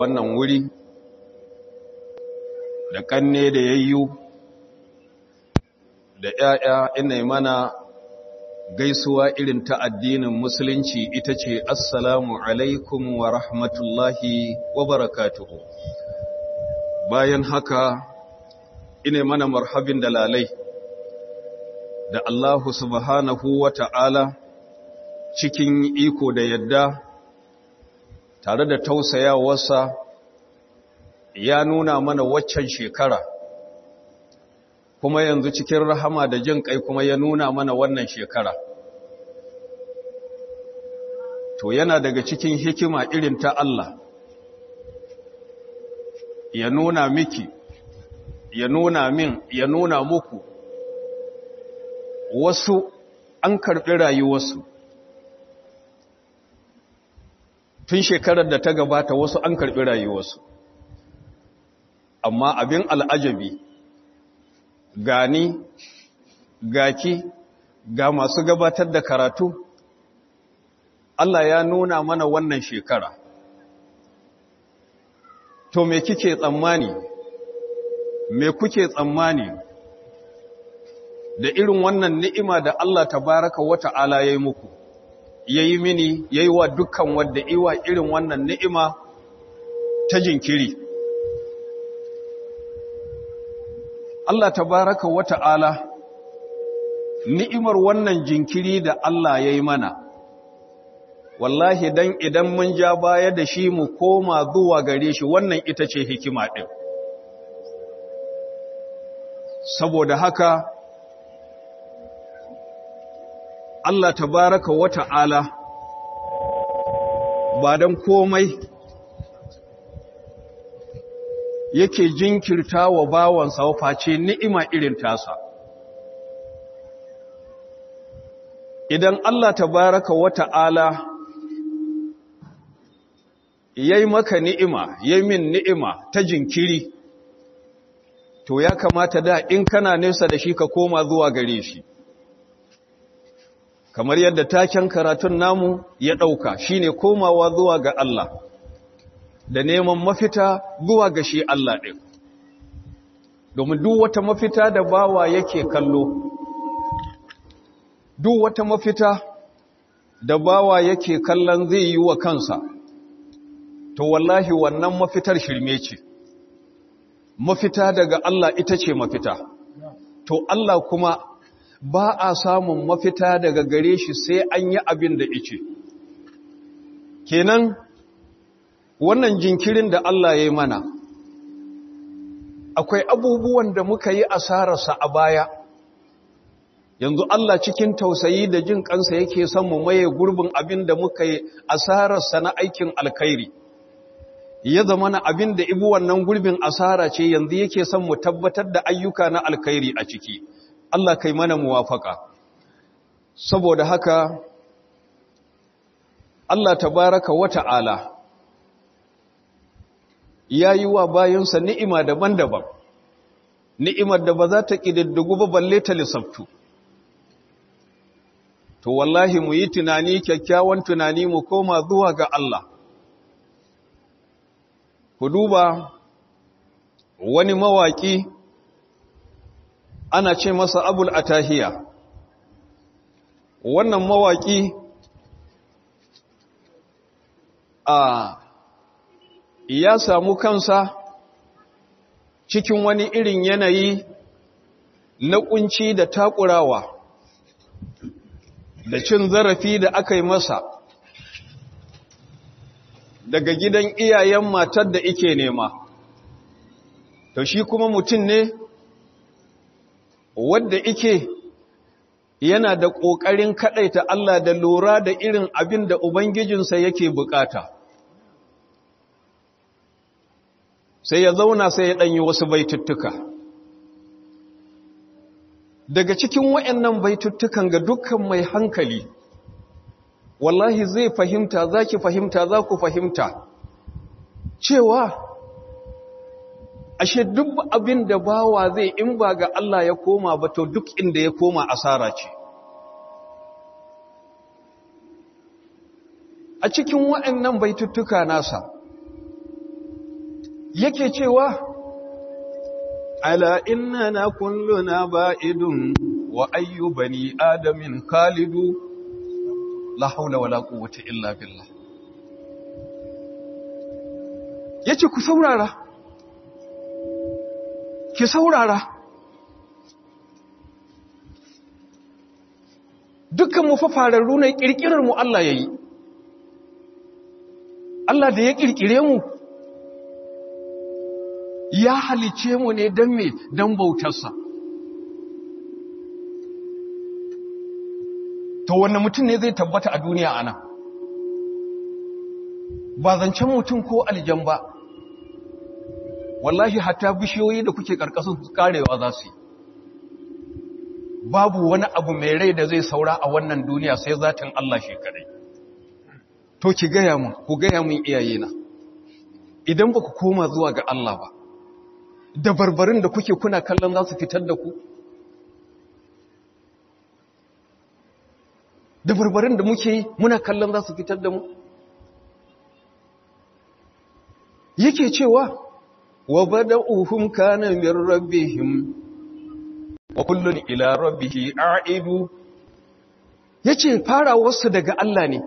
wannan wuri da kanne da yayyu da ‘ya'ya ina mana gaisuwa irin ta addinin musulunci ita ce assalamu alaikum wa rahmatullahi wa barakatuhu bayan haka ina mana marhabin da lalai da Allahu subhanahu wa ta'ala cikin iko da yadda tare da tausayawarsa ya nuna mana waccan shekara kuma yanzu cikin rahama da jin kai kuma ya nuna mana wannan shekara to yana daga cikin hikima irin ta Allah ya nuna miki ya nuna min ya nuna muku wasu an karɓi rayuwarsu tun shekarar da ta gabata wasu an karɓi rayuwarsu amma abin al'ajabi gani gaki ga masu gabatar da karatu Allah ya nuna mana wannan shekara to me kike tsammani me kuke tsammani da irin wannan ni'ima da Allah tabaraka wa ta'ala ya yi muku ya yi mini ya yi wa dukkan wadda iwa irin wannan ni'ima ta jinkiri Allah tabaraka wa ta'ala ni'imar wannan jinkiri da Allah ya yi mana wallahi dan idan mun ja baya da shi mu koma zuwa gare shi wannan ita ce hikima ɗin saboda haka Allah tabaraka wa ta'ala ba don komai yake jinkirta wa bawansa face ni'ima irin tasa. Idan Allah tabaraka wa ta'ala ya yi maka ni'ima, ya yi min ni'ima ta jinkiri, to ya kamata da in kana nesa da shi ka koma zuwa gare shi. Kamar yadda taken karatun namu ya ɗauka shi ne komawa zuwa ga Allah. da neman mafita zuwa ga shi Allah ɗin. Domin duk wata mafita da bawa yake kallo, duk wata mafita da bawa yake kallon zai yi wa kansa, to wallahi wannan mafitar shirme ce. Mafita daga Allah ita ce mafita. To Allah kuma ba a samun mafita daga gare shi sai an yi abin da ice. Kenan, wannan jinkirin da Allah ya yi mana akwai abubuwan da muka yi asararsa a baya yanzu Allah cikin tausayi da jin kansa yake son mu maye gurbin abin da muka yi asararsa na aikin alkhairi ya zama na abin da ibu wannan gurbin asara ce yanzu yake son mu tabbatar da ayyuka na alkhairi a ciki Allah kai mana muwafaka saboda haka Allah tabaraka wa ta'ala ya yi wa bayansa ni'ima daban-daban, ni'imar da ba za ta ƙididdigu ba balle ta lissabtu. To, wallahi mu yi tunani kyakkyawan tunani mu koma zuwa ga Allah. Ku duba wani mawaƙi ana ce masa abul atahiya. Wannan mawaƙi a ya samu kansa cikin wani irin yanayi na kunci da takurawa da cin zarafi da aka yi masa daga gidan iyayen matar da ike nema to shi kuma mutum ne wadda ike yana da ƙoƙarin kaɗaita Allah da lura da irin abin da Ubangijinsa yake bukata. sai ya zauna sai ya ɗanyi wasu baituttuka. Daga cikin waɗannan baituttukan ga dukkan mai hankali, wallahi zai fahimta, za ki fahimta, za ku fahimta, cewa, ashe duk abin da bawa zai in ba ga Allah ya koma ba to duk inda ya koma asara ce. A cikin waɗannan baituttuka nasa, yake cewa ala innana kulluna ba'idun wa ayyu bani adamin khalidu la haula wala quwwata illa billah yace ku saurara ki saurara dukkan mu fa fararru ne kirkirar mu Allah yayi Allah da ya kirkire mu ya halice mu ne don me don bautarsa to wanne mutum ne zai tabbata a duniya ana ba zancen mutum ko aljan ba wallahi hatta bishiyoyi da kuke karkashin karewa za su yi babu wani abu mai rai da zai saura a wannan duniya sai zatin Allah shi kadai to ki gaya mun ku gaya mun iyayena idan ba ku koma zuwa ga Allah ba da barbarin da kuke kuna kallon za su fitar da ku da barbarin da muke yi muna kallon za su fitar da mu yake cewa wa bada'uhum kana min rabbihim wa kullun ila rabbihi a'idu yace farawarsu daga Allah ne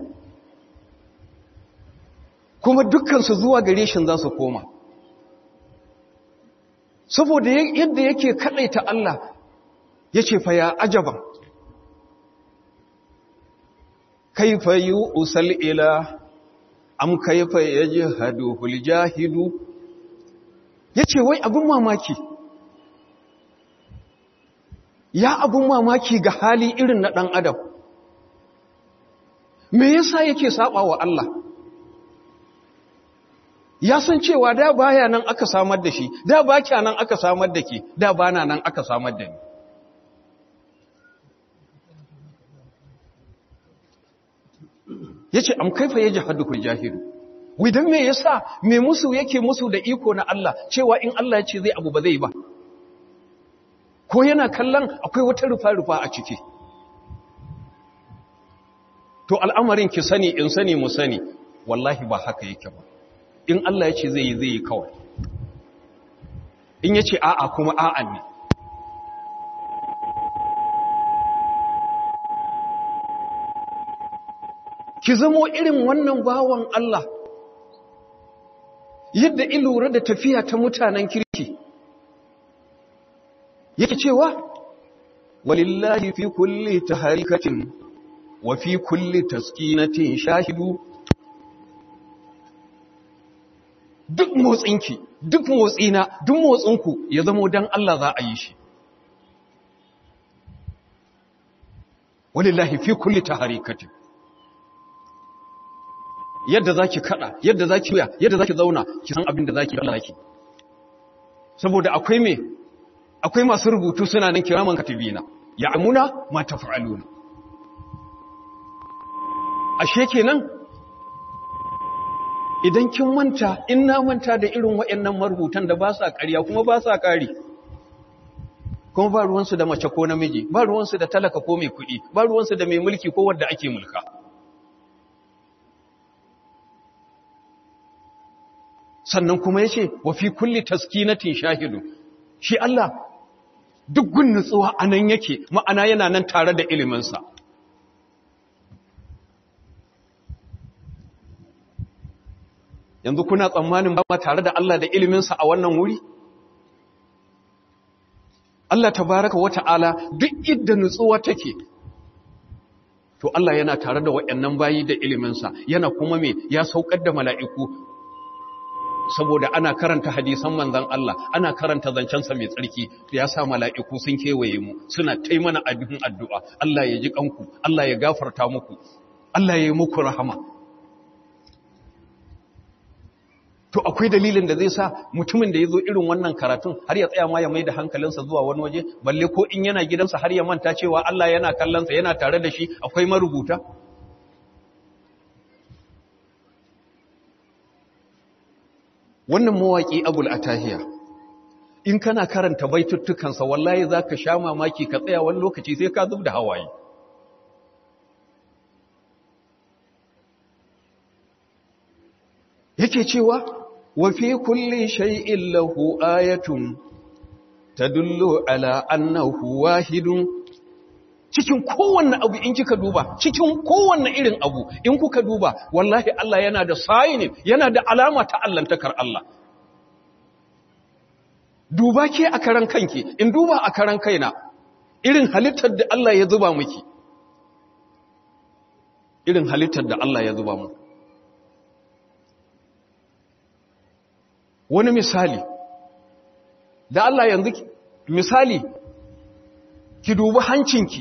kuma dukkan su zuwa gare shi za su koma saboda yadda yake kadaita Allah yace fa ya ajaban kaifa usal ila am kaifa yajhadu hul jahidu yace wai abin mamaki ya abin mamaki ga hali irin na dan adam me yasa yake saba wa Allah ya san cewa da baya nan aka samar da shi da ba kya nan aka samar da ke da bana nan aka samar da ni yace am kaifa yajhadukul jahilu widan me yasa me musu yake musu da iko na Allah cewa in Allah ya ce zai abu ba zai ba ko yana kallon akwai wata rufa rufa a ciki to al'amarin ki sani in sani mu sani wallahi ba haka yake ba in Allah ya ce zai yi zai yi kawai in ya ce a'a kuma a'a ne ki zamo irin wannan bawan Allah yadda ilura da tafiya ta mutanen kirki yake cewa walillahi fi kulli taharikatin wa fi kulli taskinatin shahidu duk motsinki duk motsina duk motsinku ya zamo dan Allah za a yi shi walillahi fi kulli taharikatin yadda zaki kada yadda zaki wuya yadda zaki zauna ki san abin da zaki Allah zaki saboda akwai me akwai masu rubutu suna nan kiraman katibina ya'muna ma taf'aluna ashe kenan idan kin manta in na manta da irin waɗannan marubutan da ba sa ƙarya kuma ba sa ƙari kuma ba ruwansu da mace ko namiji ba ruwansu da talaka ko mai kuɗi ba ruwansu da mai mulki ko wanda ake mulka sannan kuma ya ce wa fi kulli taskinatin shahidu shi Allah duk gun nutsuwa a nan yake ma'ana yana nan tare da iliminsa yanzu kuna tsammanin ba ma tare da Allah da iliminsa a wannan wuri Allah tabaraka wa ta'ala duk idda nutsuwa take to Allah yana tare da waɗannan bayi da iliminsa yana kuma me ya saukar da mala'iku saboda ana karanta hadisan manzan Allah ana karanta zancensa mai tsarki ya sa mala'iku sun kewaye mu suna taimana abin addu'a Allah ya ji kanku Allah ya gafarta muku Allah ya yi muku rahama to akwai dalilin da zai sa mutumin da ya zo irin wannan karatun har ya tsaya ma ya mai da hankalinsa zuwa wani waje balle ko in yana gidansa har ya manta cewa Allah yana kallonsa yana tare da shi akwai marubuta wannan mawaƙi abul atahiya in kana karanta baituttukansa wallahi za ka sha mamaki ka tsaya wani lokaci sai ka zub da hawaye yake cewa wa fi kulli shay'in lahu ayatun tadullu ala annahu wahidun cikin kowanne abu in kika duba cikin kowanne irin abu in kuka duba wallahi Allah yana da sayinin yana da alama ta allantakar Allah duba ke a karan kanki in duba a karan kaina irin halittar da Allah ya zuba miki irin halittar da Allah ya zuba mu wani misali da Allah yanzu misali ki dubi hancinki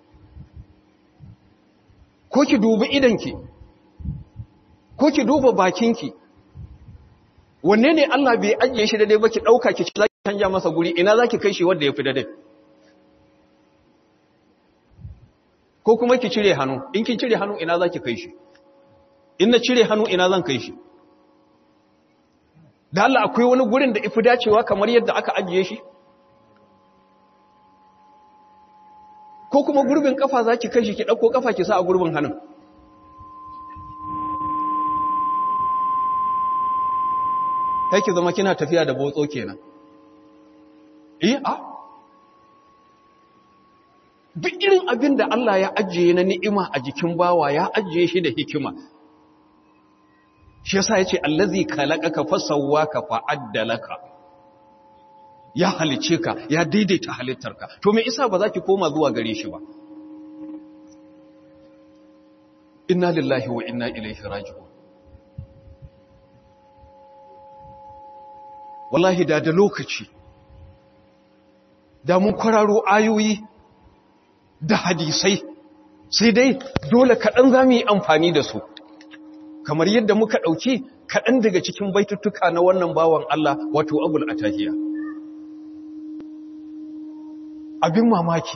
ko ki dubi idanki ko ki duba bakinki wanne ne Allah bai ajiye shi daidai ba ki ɗauka ki za ki canja masa guri ina za ki kai shi wanda ya fi daidai ko kuma ki cire hannu in kin cire hannu ina za ki kai shi in na cire hannu ina zan kai shi da Allah akwai wani gurin da ifi dacewa kamar yadda aka ajiye shi ko kuma gurbin kafa za ki kai shi ki ɗauko kafa ki sa a gurbin hannun kai ki zama kina tafiya da botso kenan eh a duk irin abin da Allah ya ajiye na ni'ima a jikin bawa ya ajiye shi da hikima shi yasa yace allazi khalaqaka fasawwaka fa'addalaka ya halice ka ya daidaita halittarka to me isa ba za ki koma zuwa gare shi ba inna lillahi wa inna ilaihi raji'un wallahi da da lokaci da mun kwararo ayoyi da hadisai sai dai dole kaɗan za mu yi amfani da su kamar yadda muka ɗauki kaɗan daga cikin baituttuka na wannan bawan Allah wato abul atahiya abin mamaki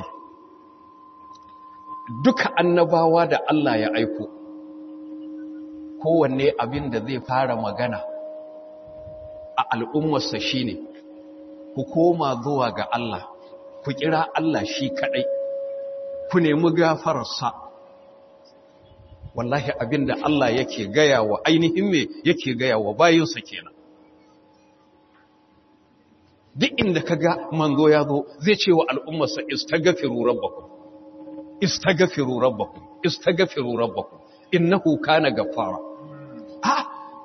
duka annabawa da Allah ya aiko kowanne abin da zai fara magana a al'ummarsa shi ne ku koma zuwa ga Allah ku kira Allah shi kaɗai ku nemi gafararsa wallahi abin da Allah yake gaya wa ainihin me yake gaya wa bayinsa kenan duk inda ka ga manzo ya zo zai ce wa al'ummarsa istagafiru rabbakum istagafiru rabbakum istagafiru rabbakum innahu kana gaffara ha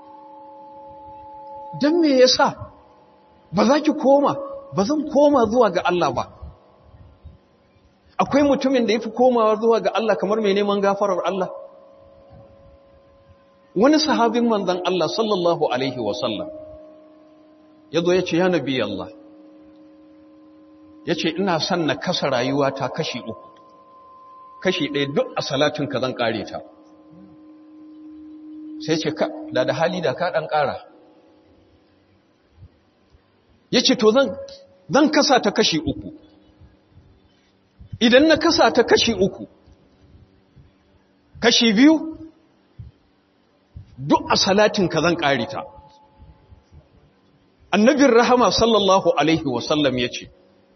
dan me yasa ba za ki koma ba zan koma zuwa ga Allah ba akwai mutumin da yafi komawa zuwa ga Allah kamar mai neman gafarar Allah wani sahabin manzon Allah sallallahu alaihi wasallam yazo yace ya nabi Allah yace ina son na kasa rayuwata kashi uku kashi ɗaya duk a salatin ka zan kare ta sai ce ka da da hali da ka dan kara yace to zan zan kasa ta kashi uku idan na kasa ta kashi uku kashi biyu duk a salatin ka zan kare ta annabin rahama sallallahu alaihi wasallam ya ce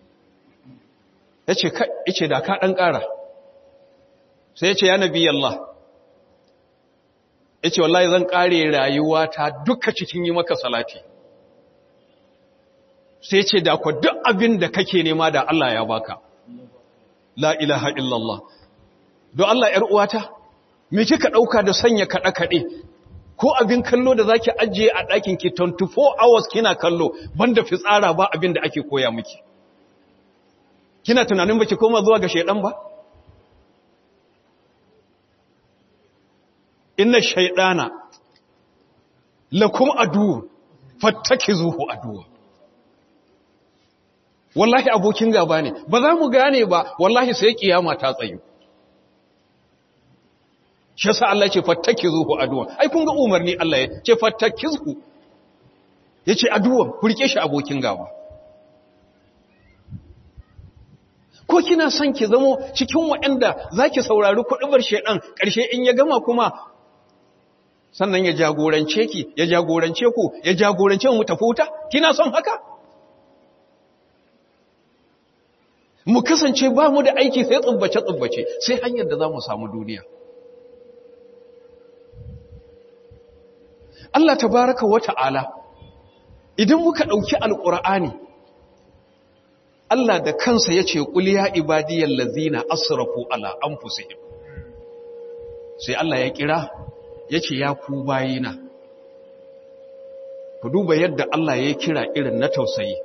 ya ce da ka ɗan ƙara sai ya ce ya nabi Allah ya ce wallahi zan ƙare rayuwa ta duka cikin yi maka salati sai ya ce da kwa duk abin da kake nema da Allah ya baka la ilaha illallah don Allah ‘yar uwata me kika ɗauka da sanya kaɗe-kaɗe ko abin kallo da zaki ajiye a ɗakin ki 24 hours kina kallo banda fitsara ba abin da ake koya miki kina tunanin baki koma zuwa ga shaidan ba inna shaydana lakum adu fattakizuhu aduwa wallahi abokin gaba ne ba za mu gane ba wallahi sai kiyama ta tsayu shi yasa Allah ce fattakizuhu aduwan ai kun ga umarni Allah ya ce fattakizuhu yace aduwan ku rike shi abokin gaba ko kina son ki zamo cikin waɗanda zaki saurari kuɗubar shedan ƙarshe in ya gama kuma sannan ya jagorance ki ya jagorance ku ya jagorance mu tafi wuta kina son haka mu kasance ba mu da aiki sai tsubbace tsubbace sai hanyar da za mu samu duniya Allah tabaraka wa ta'ala idan muka ɗauki alƙur'ani Allah da kansa ya ce ƙuliya ibadiyar lazina asrafu ala an sai Allah ya kira ya ce ya ku bayina ku duba yadda Allah ya kira irin na tausayi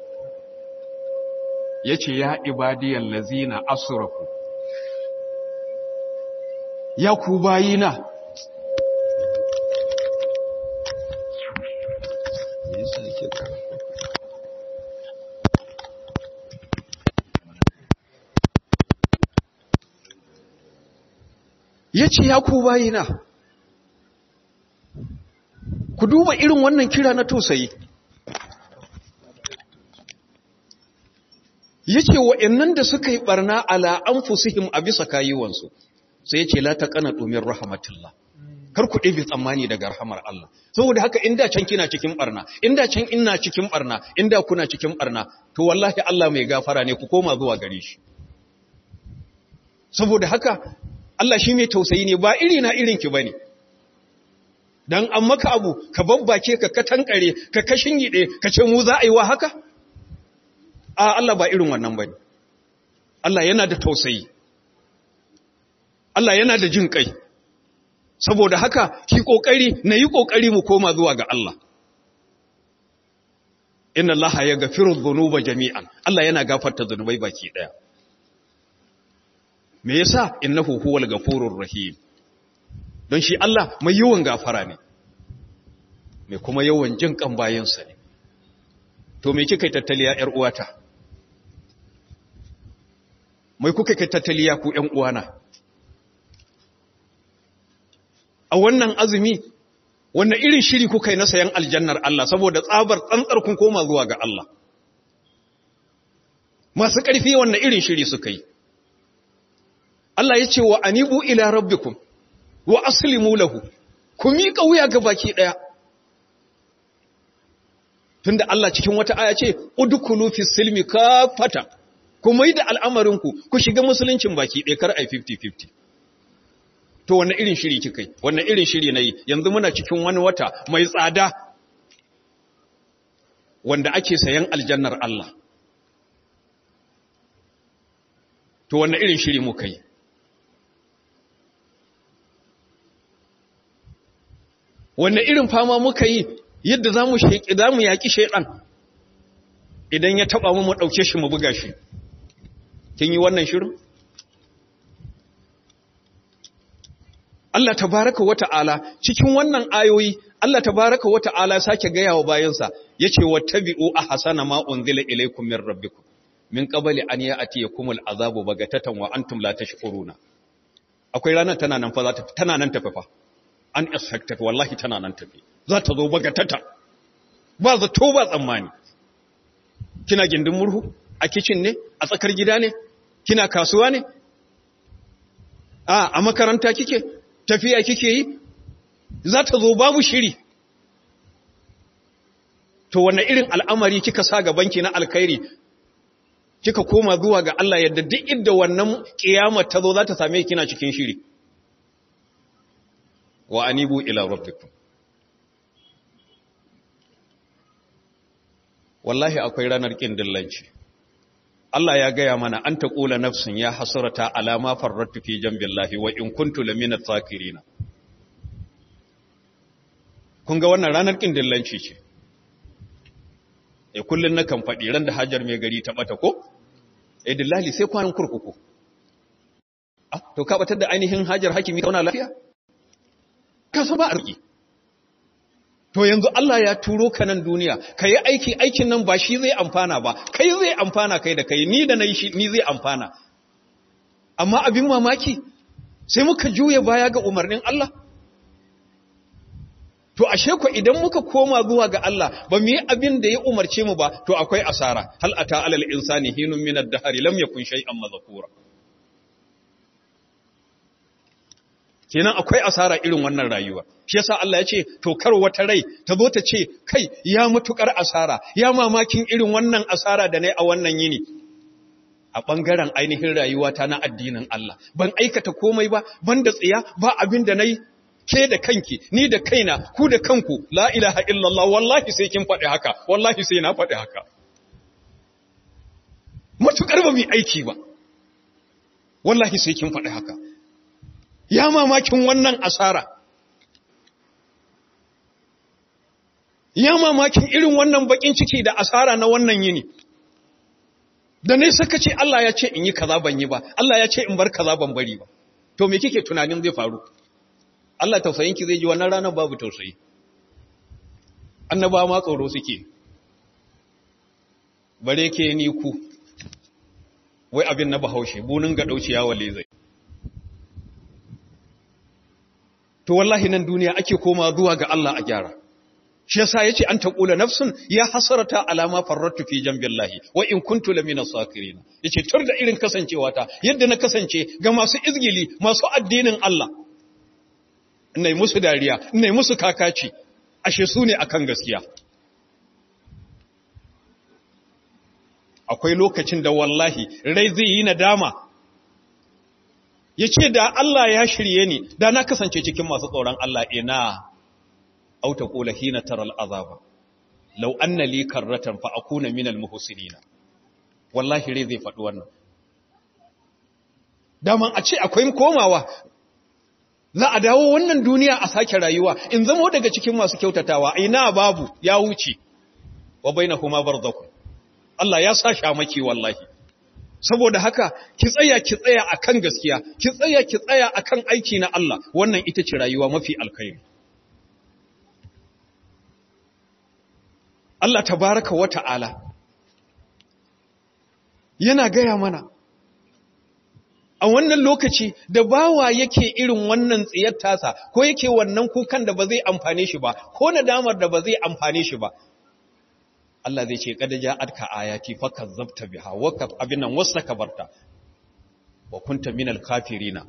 ya ce ya ibadiyar lazina asrafu ya ku bayina ya ce ya ku bayina ku duba irin wannan kira na tausayi ya ce wa'yannan da suka yi ɓarna ala an fusihim a bisa kayuwansu sai ya ce la ta ƙana ɗomin rahamatullah kar ku ɗabi tsammani daga rahamar Allah saboda haka inda can kina cikin ɓarna inda can ina cikin ɓarna inda kuna cikin ɓarna to wallahi Allah mai gafara ne ku koma zuwa gare shi saboda haka Allah shi mai tausayi ne ba iri na irinki ba ne don an maka abu ka babbake ka katankare ka kashin yiɗe ka ce mu za a yi wa haka a Allah ba irin wannan ba ne Allah yana da tausayi Allah yana da jin kai saboda haka ki kokari na yi kokari mu koma zuwa ga Allah inna Allah ya gafiru dhunuba jami'an Allah yana gafarta zunubai baki daya me yasa innahu huwal gafurur rahim don shi Allah mai yawan gafara ne mai kuma yawan jin kan bayansa ne to me kika tattaliya yar uwata mai kuka kai tattaliya ku ƴan uwana a wannan azumi wannan irin shiri kuka yi na sayan aljannar Allah saboda tsabar tsantsar kun koma zuwa ga Allah masu ƙarfi wannan irin shiri suka yi Allah ya ce wa anibu ila rabbikum wa aslimu lahu ku miƙa wuya ga baki ɗaya tunda Allah cikin wata aya ce udkhulu fi silmi kafata ku mai da al'amarinku ku shiga musuluncin baki ɗaya kar ai 50-50 to wannan irin shiri kika yi wannan irin shiri na yi yanzu muna cikin wani wata mai tsada wanda ake sayan aljannar Allah to wannan irin shiri muka yi wannan irin fama muka yi yadda za mu yaƙi shaiɗan idan ya taɓa mu mu ɗauke shi mu buga shi kin yi wannan shirin Allah tabaraka wa ta'ala cikin wannan ayoyi Allah tabaraka wa ta'ala sake gaya wa bayansa yace wattabi'u ahsana ma unzila ilaykum min rabbikum min qabli an ya'tiyakum al'azabu bagatatan wa antum la tashkuruna akwai ranar tana nan fa za ta tana nan tafi fa unexpected wallahi tana nan tafi za ta zo bagatata ba zato ba tsammani kina gindin murhu a kitchen ne a tsakar gida ne kina kasuwa ne a a makaranta kike tafiya kike yi za ta zo babu shiri to wanne irin al'amari kika sa gabanki na alkhairi kika koma zuwa ga Allah yadda duk inda wannan kiyama ta zo za ta same kina cikin shiri wa anibu ila rabbikum wallahi akwai ranar kin dillanci Allah ya gaya mana an taqula nafsin ya hasrata ala ma farrattu fi jambillahi wa in kuntu lamina tsakirin kun ga wannan ranar kin dillanci ce eh kullun nakan faɗi ran da hajar mai gari ta bata ko eh dillali sai kwanan kurkuku ah to ka batar da ainihin hajar hakimi kauna lafiya ka san ba arziki to yanzu Allah ya turo ka nan duniya ka yi aiki aikin nan ba shi zai amfana ba kai zai amfana kai da kai ni da na yi shi ni zai amfana amma abin mamaki sai muka juya baya ga umarnin Allah to ashe ku idan muka koma zuwa ga Allah ba mu yi abin da ya umarce mu ba to akwai asara hal ata alal insani hinun min ad-dahr lam yakun shay'an madhkura kenan akwai asara irin wannan rayuwa shi yasa Allah ya ce to kar wata rai ta zo ta ce kai ya mutukar asara ya mamakin irin wannan asara da nayi a wannan yini a bangaren ainihin rayuwata na addinin Allah ban aikata komai ba ban da tsiya ba abin da nayi ke da kanki ni da kaina ku da kanku la ilaha illallah wallahi sai kin faɗi haka wallahi sai na faɗi haka matukar ba mu aiki ba wallahi sai kin faɗi haka ya mamakin wannan asara ya mamakin irin wannan bakin ciki da asara na wannan yini da ne saka ce Allah ya ce in yi kaza ban yi ba Allah ya ce in bar kaza ban bari ba to me kike tunanin zai faru Allah tausayinki zai ji wannan ranar babu tausayi annaba ma tsoro suke bare ke ni ku wai abin na bahaushe bunin ga dauciya wale zai to wallahi nan duniya ake koma zuwa ga Allah a gyara shi yasa yace an taqula nafsun ya hasarata alama farrattu fi jambillahi wa in kuntu lamina sakirin yace tur da irin kasancewa ta yadda na kasance ga masu izgili masu addinin Allah nai musu dariya nai musu kakaci ashe su ne akan gaskiya akwai lokacin da wallahi rai zai yi nadama yace da Allah ya shirye ni da na kasance cikin masu tsoron Allah ina أو تقول حين ترى العذاب لو أن لي كرة فأكون من المحسنين والله rai zai faɗi wannan daman a ce akwai komawa za a dawo wannan duniya a sake rayuwa in zama daga cikin masu kyautatawa ina babu ya wuce wa bainahuma barzakh Allah ya sa shamaki wallahi saboda haka ki tsaya ki tsaya akan gaskiya ki tsaya ki tsaya akan aiki na Allah wannan ita ce rayuwa mafi alkhairi Allah tabaraka wa ta'ala yana gaya mana a wannan lokaci da bawa yake irin wannan tsiyar tasa ko yake wannan kukan da ba zai amfane shi ba ko nadamar da ba zai amfane shi ba Allah zai ce kada ja'atka ayati fakazzabta biha wa kaf abinan wastakbarta wa kunta minal kafirina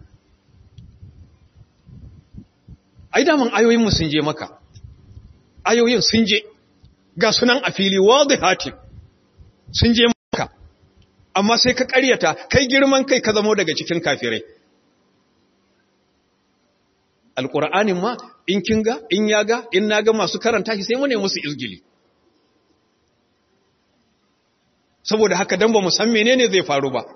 ai da mun ayoyin mu sun je maka ayoyin sun je ga sunan a fili wadihatin sun je maka amma sai ka ƙaryata kai girman kai ka zamo daga cikin kafirai alƙur'anin ma in kin ga in ya ga in na ga masu karanta shi sai mu ne musu izgili saboda haka dan ba mu san menene zai faru ba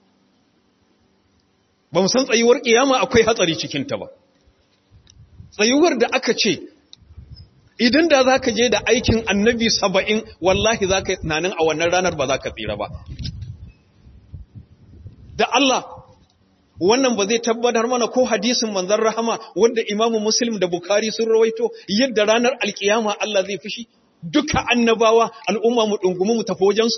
ba mu san tsayuwar kiyama akwai hatsari cikin ta ba tsayuwar da aka ce idan da za ka je da aikin annabi saba'in wallahi za ka yi tunanin a wannan ranar ba za ka tsira ba da Allah wannan ba zai tabbatar mana ko hadisin manzan rahama wanda imamu muslim da bukari sun rawaito yadda ranar alkiyama Allah zai fushi duka annabawa al'umma mu ɗungumi mu tafi wajensu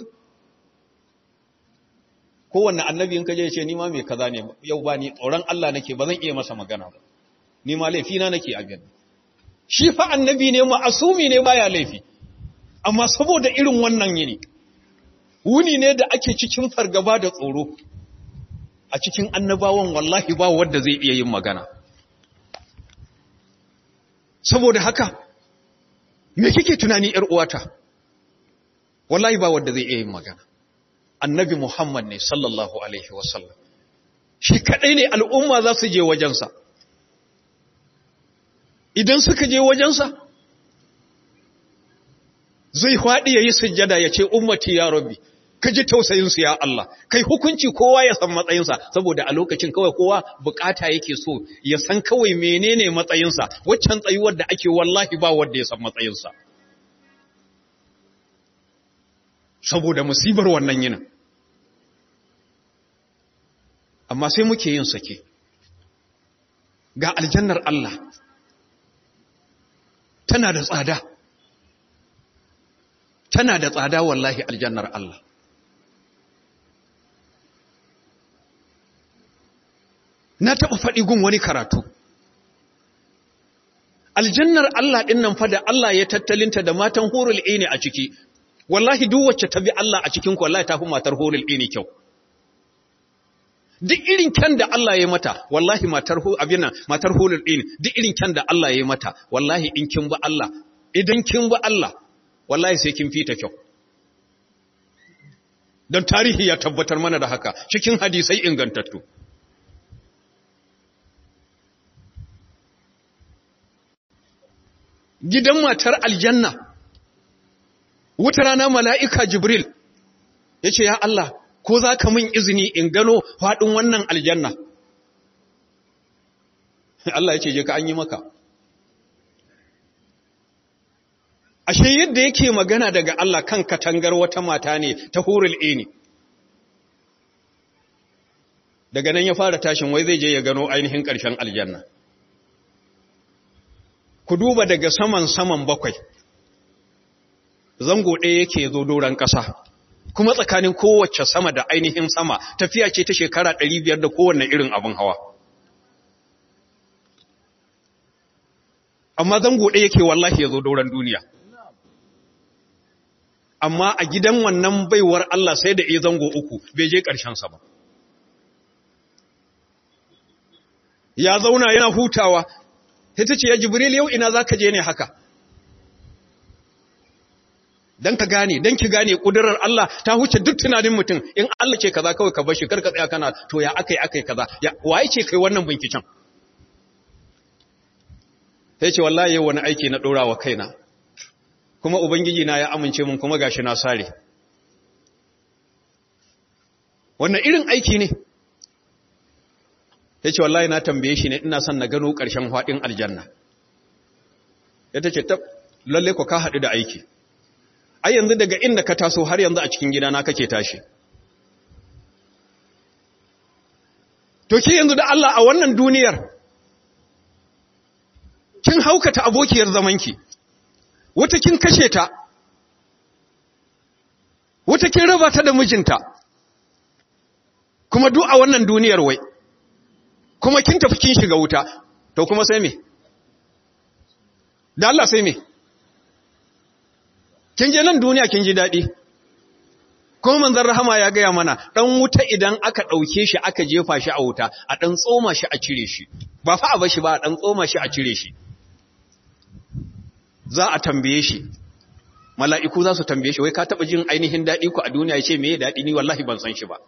kowanne annabi in ka je ce ni ma mai kaza ne yau ba ni tsoron Allah nake ba zan iya masa magana ba ni ma laifina nake a gani shi fa annabi ne ma'asumi ne baya laifi amma saboda irin wannan yini wuni ne da ake cikin fargaba da tsoro a cikin annabawan wallahi ba wanda zai iya yin magana saboda haka me kike tunani yar uwata wallahi ba wanda zai iya yin magana annabi muhammad ne sallallahu alaihi wasallam shi kadai ne al'umma za su je wajensa idan suka je wajensa zai faɗi ya yi sujjada ya ce ummati ya rabbi ka ji tausayinsu ya Allah kai hukunci kowa ya san matsayinsa saboda a lokacin kawai kowa bukata yake so ya san kawai menene matsayinsa waccan tsayuwar da ake wallahi ba wanda ya san matsayinsa saboda musibar wannan yinin amma sai muke yin sake ga aljannar Allah tana da tsada tana da tsada wallahi aljannar Allah na taɓa faɗi gun wani karatu aljannar Allah ɗin nan fa da Allah ya tattalinta da matan hurul ini a ciki wallahi duk wacce ta bi Allah a cikin wallahi ta fi matar hurul ini kyau duk irin kyan da Allah ya mata wallahi matar hu abin nan matar hulul din duk irin kyan da Allah ya mata wallahi in kin ba Allah idan kin ba Allah wallahi sai kin fita kyau dan tarihi ya tabbatar mana da haka cikin hadisai ingantattu gidan matar aljanna wata rana mala'ika jibril ya ce ya Allah ko za ka min izini in gano faɗin wannan aljanna Allah ya ce je ka an yi maka ashe yadda yake magana daga Allah kan katangar wata mata ne ta hurul ini daga nan ya fara tashin wai zai je ya gano ainihin ƙarshen aljanna ku duba daga saman saman bakwai zango ɗaya yake zo doron ƙasa kuma tsakanin kowace sama da ainihin sama tafiya ce ta shekara ɗari biyar da kowanne irin abin hawa amma zango ɗaya yake wallahi ya zo doron duniya amma a gidan wannan baiwar Allah sai da iya zango uku bai je ƙarshensa ba ya zauna yana hutawa ita ce ya jibril yau ina za ka je ne haka don ka gane don ki gane ƙudurar Allah ta huce duk tunanin mutum in Allah ce kaza kawai ka bashi karka tsaya kana to ya akai akai kaza ya waye ce kai wannan binciken sai ce wallahi yau wani aiki na ɗora wa kaina kuma ubangiji na ya amince mun kuma gashi na sare wannan irin aiki ne ya ce wallahi na tambaye shi ne ina son na gano ƙarshen haɗin aljanna ya ta ce ta lalle ku ka haɗu da aiki ai yanzu daga inda ka taso har yanzu a cikin gidana kake tashi to ki yanzu da Allah a wannan duniyar kin haukata abokiyar zamanki wata kin kashe ta wata kin raba ta da mijinta kuma duk a wannan duniyar wai kuma kin tafi kin shiga wuta to kuma sai me da Allah sai me kin je nan duniya kin ji dadi kuma manzon rahama ya gaya mana dan wuta idan aka dauke shi aka jefa shi a wuta a dan tsoma shi a cire shi ba fa a bashi ba a dan tsoma shi a cire shi za a tambaye shi mala'iku za su tambaye shi wai ka taba jin ainihin dadi ku a duniya yace me dadi ni wallahi ban san shi ba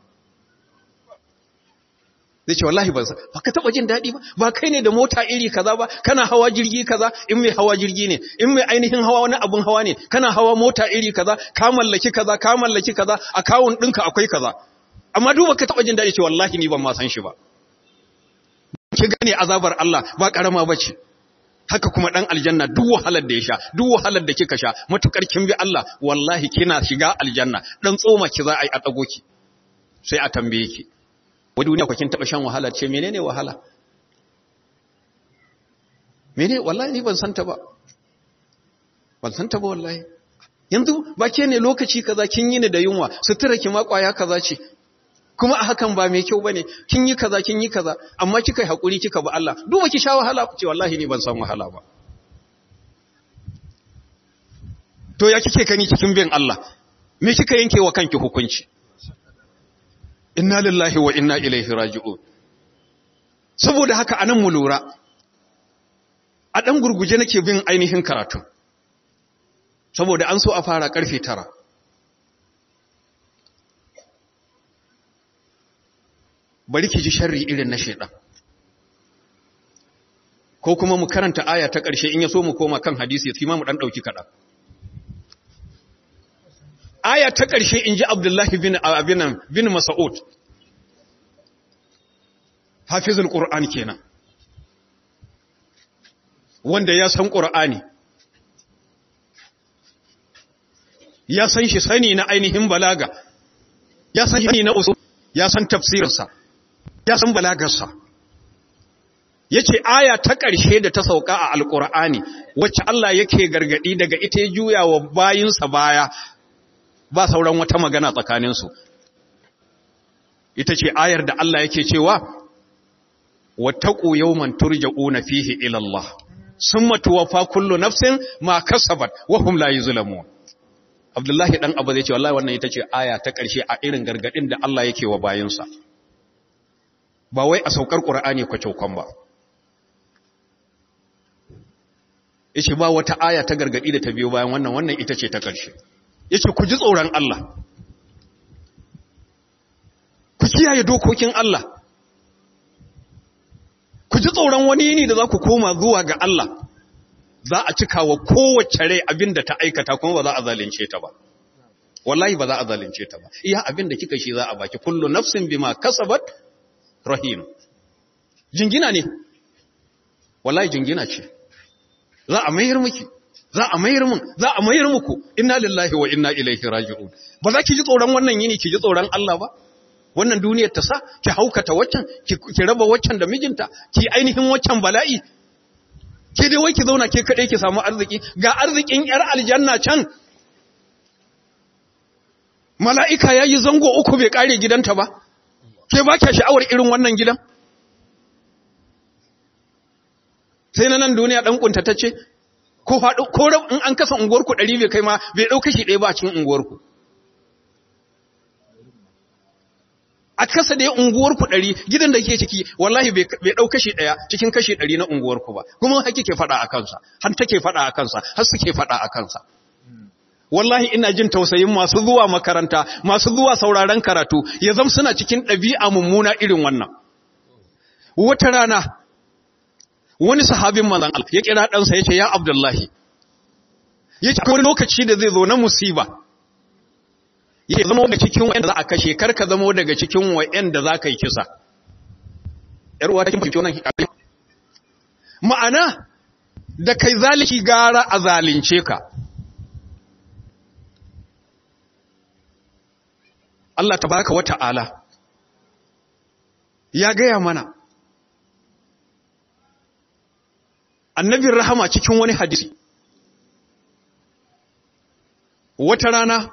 zai ce wallahi ban san ba ka taba jin daɗi ba ba kai ne da mota iri kaza ba kana hawa jirgi kaza in mai hawa jirgi ne in mai ainihin hawa wani abun hawa ne kana hawa mota iri kaza ka mallaki kaza ka mallaki kaza akawun ɗinka akwai kaza amma duba ka taba jin daɗi ce wallahi ni ban ma san shi ba ki gane azabar Allah ba karama bace haka kuma dan aljanna duk wahalar da ya sha duk wahalar da kika sha matukar kin bi Allah wallahi kina shiga aljanna dan tsoma ki za a yi a dago ki sai a tambaye ki wa duniya ku kin taba shan wahala ce menene wahala mene wallahi ni ban santa ba ban santa ba wallahi yanzu ba ke ne lokaci kaza kin yi ni da yunwa sutura ki ma kwaya kaza ce kuma a hakan ba mai kyau bane kin yi kaza kin yi kaza amma kika yi hakuri kika ba Allah duba ki sha wahala ce wallahi ni ban san wahala ba to ya kike kani cikin bin Allah me kika yanke wa kanki hukunci inna lillahi wa inna ilaihi raji'un saboda haka anan mu lura a dan gurguje nake bin ainihin karatu saboda an so a fara karfe tara. bari ki ji sharri irin na shedan ko kuma mu karanta aya ta ƙarshe in ya so mu koma kan hadisi sai ma mu dan dauki kada aya ta ƙarshe in ji abdullahi bin abinan bin mas'ud hafizul qur'an kenan wanda ya san qur'ani ya san shi sani na ainihin balaga ya san shi na usul ya san tafsirinsa ya san balagarsa ya ce aya ta ƙarshe da ta sauka a alƙur'ani wacce Allah yake gargaɗi daga ita ya juya wa bayinsa baya ba sauran wata magana tsakaninsu ita ce ayar da Allah yake cewa wattaqu yawman turja'una fihi ila Allah summa tuwaffa kullu nafsin ma kasabat wa hum la yuzlamun Abdullahi dan Abu zai ce wallahi wannan ita ce aya ta ƙarshe a irin gargadin da Allah yake wa bayinsa ba wai a saukar Qur'ani kwacokon ba yace ba wata aya ta gargadi da ta biyo bayan wannan wannan ita ce ta ƙarshe yace ku ji tsoron Allah ku kiyaye dokokin Allah ku ji tsoron wani yini da za ku koma zuwa ga Allah za a cika wa kowace rai abin da ta aikata kuma ba za a zalunce ta ba wallahi ba za a zalunce ta ba iya abin da kika shi za a baki kullu nafsin bima kasabat rahim jingina ne wallahi jingina ce za a mayar miki za a mayar mun za a mayar muku inna lillahi wa inna ilaihi raji'un ba za ki ji tsoron wannan yini ki ji tsoron Allah ba wannan duniyar ta sa ki haukata waccan ki raba waccan da mijinta ki ainihin waccan bala'i ke dai wai ki zauna ke kaɗai ki samu arziki ga arzikin yar aljanna can mala'ika ya yi zango uku bai ƙare gidanta ba ke ba kya sha'awar irin wannan gidan sai na nan duniya ɗan ƙuntatacce ko faɗo ko in an kasa unguwarku ɗari bai kai ma bai ɗauka shi ɗaya ba a cikin unguwarku a kasa da unguwarku ɗari gidan da ke ciki wallahi bai ɗau kashi ɗaya cikin kashi ɗari na unguwarku ba kuma haki ke faɗa a kansa har take faɗa a kansa har suke faɗa a kansa wallahi ina jin tausayin masu zuwa makaranta masu zuwa sauraron karatu ya zama suna cikin ɗabi'a mummuna irin wannan wata rana wani sahabin manzon Allah ya kira ɗansa ya ce ya Abdullahi ya ce wani lokaci da zai zo na musiba ya zama daga cikin wa'anda za a kashe kar ka zama daga cikin wa'anda za ka yi kisa ‘yar uwa ta kin fahimci wannan ma'ana da kai zaliki gara a zalince ka Allah tabaraka wa ta'ala ya gaya mana annabin rahama cikin wani hadisi wata rana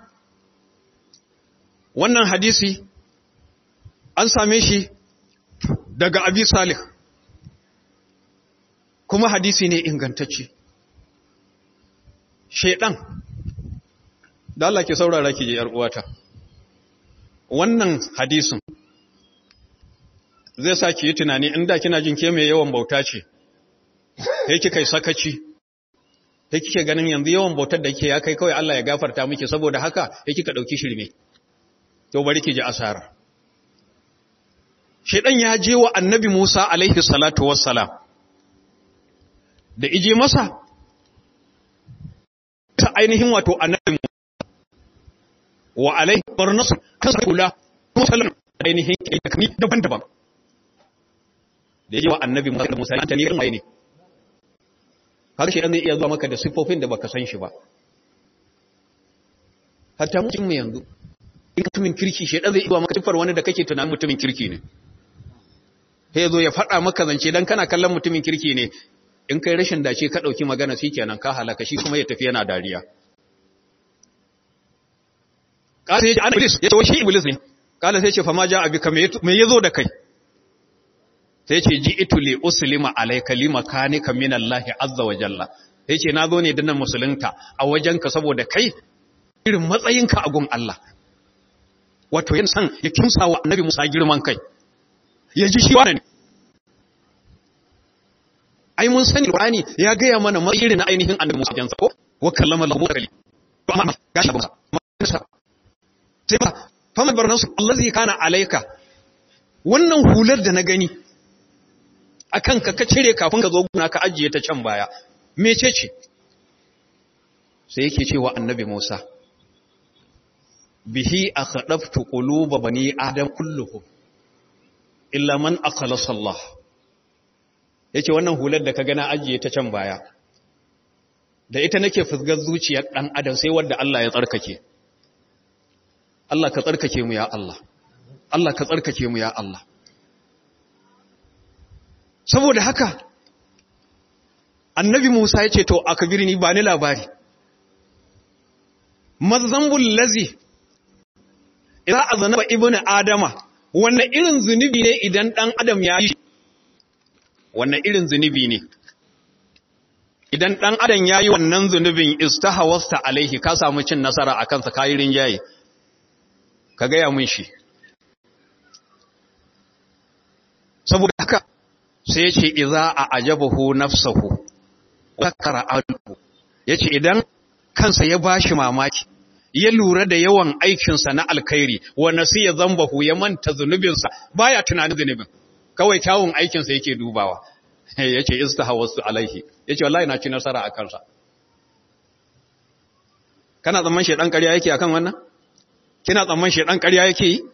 wannan hadisi an same shi daga abi salih kuma hadisi ne ingantacce shaidan da Allah ke saurara ki je yar uwata wannan hadisin zai sa ki yi tunani inda kina jin ke mai yawan bauta ce sai kika yi sakaci sai kike ganin yanzu yawan bautar da kike ya kai kawai Allah ya gafarta miki saboda haka sai kika dauki shirme to bari ki ji asara shedan ya je wa annabi Musa alaihi salatu wassalam da ije masa ta ainihin wato annabi wa alaihi barnas kasa kula musallam ainihin kai daban-daban da yaji wa annabi Musa da Musa ta ne irin ne har shi zai iya zuwa maka da siffofin da baka san shi ba hatta mutum mu yanzu in mutumin kirki shi zai iya zuwa maka siffar wani da kake tunanin mutumin kirki ne sai zo ya faɗa maka zance dan kana kallon mutumin kirki ne in kai rashin dace ka ɗauki magana shi kenan ka halaka shi kuma ya tafi yana dariya kala ya ce ana iblis ya ce shi iblis ne kala sai ce fa ma ja abika me yazo da kai sai ce ji itu li uslima alayka limakanika min Allah azza wa jalla sai ce nazo ne dinnan musulunta a wajenka saboda kai irin matsayinka a gun Allah wato yin san ya kimsa wa annabi Musa girman kai ya ji shi wani ai mun sani Qur'ani ya gaya mana matsayin na ainihin annabi Musa jansa ko wa kallama lahu kali amma gashi ba sai ba fama barnasu allazi kana alayka wannan hular da na gani akan ka ka cire kafin ka zo guna ka ajiye ta can baya mece ce sai yake cewa annabi Musa bihi akhdaftu quluba bani adam kulluhum illa man akhlasa Allah yake wannan hular da ka gana ajiye ta can baya da ita nake fusgar zuciyar dan adam sai wanda Allah ya tsarkake Allah ka tsarkake mu ya Allah Allah ka tsarkake mu ya Allah saboda haka annabi Musa ya ce to akbirni ba ni labari mazambul lazi idza azanaba ibnu adama wannan irin zunubi ne idan dan adam ya yi wannan irin zunubi ne idan dan adam ya yi wannan zunubin istahawasta alaihi ka samu cin nasara akan sa kayi rinjaye ka gaya mun shi saboda haka sai ya ce iza a ajabahu nafsahu wa qara'ahu yace idan kansa ya bashi mamaki ya lura da yawan aikinsa na alkhairi wa nasiya zambahu ya manta zunubinsa baya tunanin zunubin kawai kyawun aikinsa yake dubawa yace istahawastu alaihi yace wallahi na ci nasara a kansa kana tsamman shedan ƙarya yake akan wannan kina tsamman shedan ƙarya yake yi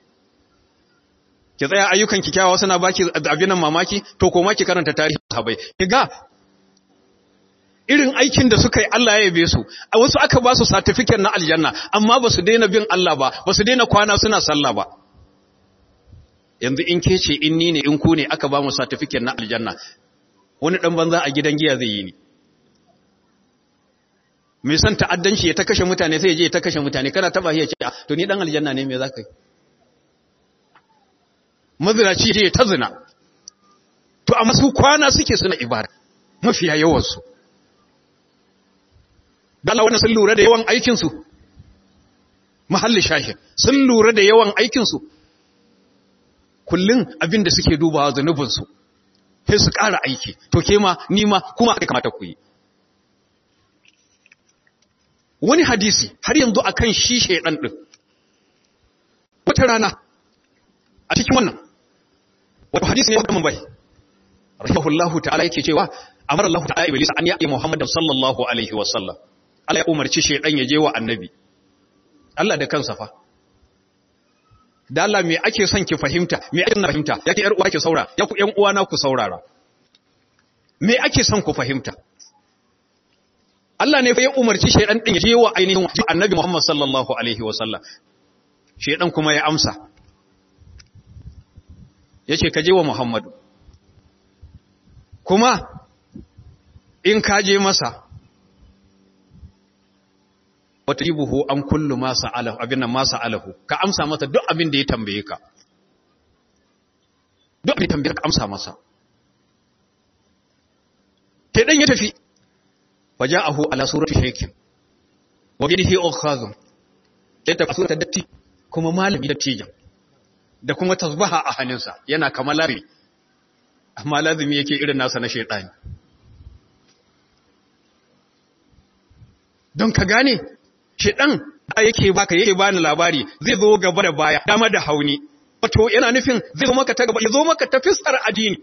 ki tsaya ayyukan ki kyawawa suna baki abin nan mamaki to koma ki karanta tarihin sahabbai kiga irin aikin da suka yi Allah ya yabe su a wasu aka ba su certificate na aljanna amma ba su daina bin Allah ba ba su daina kwana suna sallah ba yanzu in ke ce in ni ne in ku ne aka ba mu certificate na aljanna wani dan banza a gidan giya zai yi ni mai son ta'addanci ya ta kashe mutane sai ya je ya ta kashe mutane kana taba ya ce to ni dan aljanna ne me zaka yi mazinaci ya ta zina to amma su kwana suke suna ibada mafiya yawan su dan wannan sun lura da yawan aikin su mahalli shahid sun lura da yawan aikin su kullun abin da suke dubawa zanubin su sai su ƙara aiki to ke ma ni ma kuma aka kamata ku yi wani hadisi har yanzu akan shi shedan din wata rana a cikin wannan wato hadisi ne wannan bai rahimahullahu ta'ala yake cewa amara Allah ta'ala iblis an ya'i Muhammadan sallallahu alaihi wa sallam Allah ya umarci shedan ya je wa annabi Allah da kansa fa da Allah me ake son ki fahimta me ake na fahimta yake yar uwa ki saurara ya ku ƴan uwa na ku saurara me ake son ku fahimta Allah ne fa ya umarci shaydan din ya je wa ainihin annabi Muhammad sallallahu alaihi wasallam shaydan kuma ya amsa yace ka je wa Muhammadu kuma in ka je masa wata jibuhu an kullu ma sa'alahu abin nan ma sa'alahu ka amsa masa duk abin da ya tambaye ka duk abin da tambaye ka amsa masa shaydan ya tafi وجاءه على سورة شيك وبيده أخاذ yadda sura datti kuma malami dattijan da kuma tasbaha a hannunsa yana kama lazimi amma lazimi yake irin nasa na shaitani don ka gane shaitan da yake baka yake bani labari zai zo gaba da baya dama da hauni wato yana nufin zai zo maka ta gaba ya zo maka ta fisar addini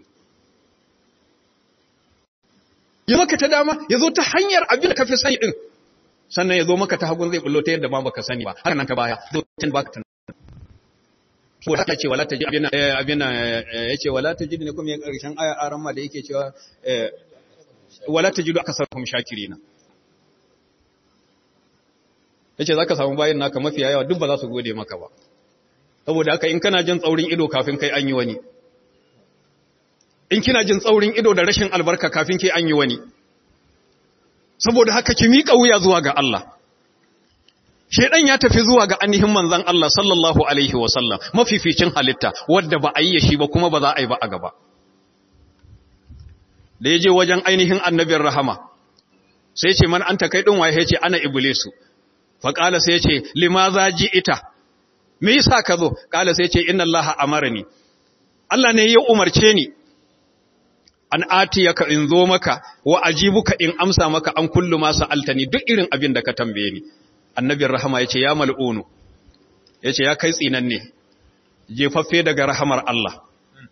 ya maka ta dama ya zo ta hanyar abin da ka fi sani ɗin sannan ya zo maka ta hagun zai bullo ta yadda ma baka sani ba haka nan ta baya zo tun baka ta ko ta ce wala ta ji abin abin ya ce wala ta ji ne kuma ya karshen aya aran ma da yake cewa wala ta ji aka sarfum shakirina yace zaka samu bayin naka mafiya yawa duk ba za su gode maka ba saboda haka in kana jin tsaurin ido kafin kai an yi wani in kina jin tsaurin ido da rashin albarka kafin ke an yi wani saboda haka ki miƙa wuya zuwa ga Allah shedan ya tafi zuwa ga ainihin manzon Allah sallallahu alaihi wasallam mafificin halitta wadda ba a yi shi ba kuma ba za a yi ba a gaba da ya je wajen ainihin annabin rahama sai ce man anta kai din waye ce ana iblisu fa qala sai ce limaza ita? me yasa ka zo qala sai ce inna allaha amarani Allah ne ya umarce ni an atiyaka in zo maka wa ajibuka in amsa maka an kullu ma sa'altani duk irin abin da ka tambaye ni annabin rahama yace ya mal'unu yace ya kai tsinan ne jefaffe daga rahamar Allah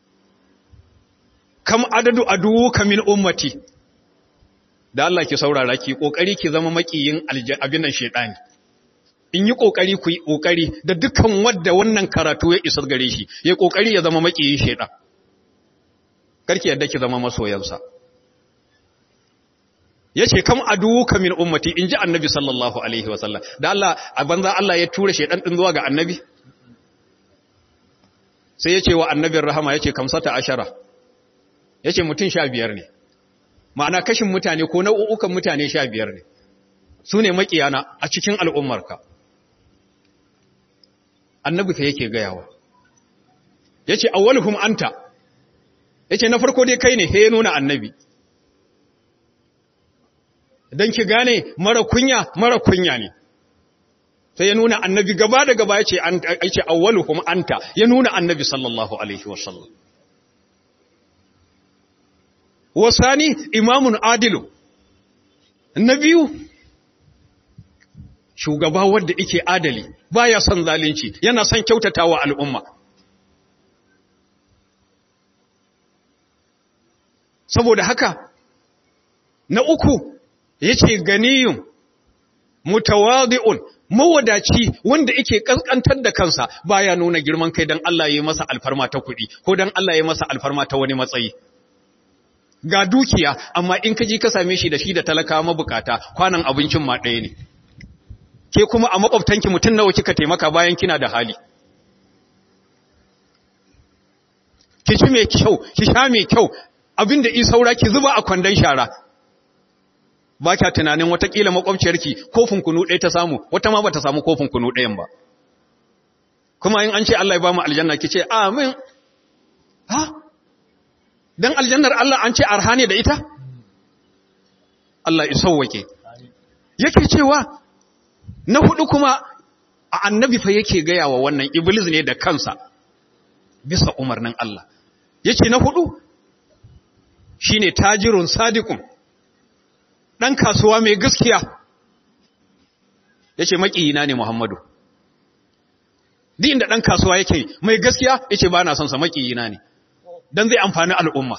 kam adadu aduka min ummati da Allah ki saurara ki kokari ki zama makiyin abin nan shedani in yi kokari ku yi kokari da dukkan wanda wannan karatu ya isar gare shi ya kokari ya zama makiyin shedan karki yadda ki zama masoyansa yace kam aduka min ummati inji annabi sallallahu alaihi wasallam da Allah a banza Allah ya tura shedan din zuwa ga annabi sai yace wa annabin rahama yace kamsata ashara yace mutun 15 ne ma'ana kashin mutane ko nau'ukan mutane 15 ne su ne makiyana a cikin al'ummarka annabi fa yake gayawa yace awwaluhum anta yace na farko dai kai ne he nuna annabi dan ki gane mara kunya mara kunya ne sai ya nuna annabi gaba da gaba yace an yace awwaluhum anta ya nuna annabi sallallahu alaihi wasallam wasani imamun adilu nabiyu shugaba wanda yake adali baya son zalunci yana son kyautatawa al'umma saboda haka na uku yace ganiyun mutawadi'un mawadaci wanda yake kaskantar da kansa baya nuna girman kai dan Allah ya yi masa alfarma ta kuɗi ko dan Allah ya yi masa alfarma ta wani matsayi ga dukiya amma in ka ji ka same shi da shi da talaka mabukata kwanan abincin ma ɗaya ne ke kuma a makwabtanki mutum nawa kika taimaka bayan kina da hali ki ci mai kyau ki sha mai kyau abinda in saura ki zuba a kwandon shara ba kya tunanin watakila makwabciyarki kofin kunu ɗaya ta samu wata ma ba ta samu kofin kunu ɗayan ba kuma in an ce Allah ya ba mu aljanna ki ce amin ha dan aljannar Allah an ce arha ne da ita Allah ya sauwake yake cewa na hudu kuma a annabi fa yake gaya wa wannan iblis ne da kansa bisa umarnin Allah yace na hudu shine tajirun sadiqun dan kasuwa mai gaskiya yace makiyina ne Muhammadu din da dan kasuwa yake mai gaskiya yace ba na son sa makiyina ne dan zai amfani al'umma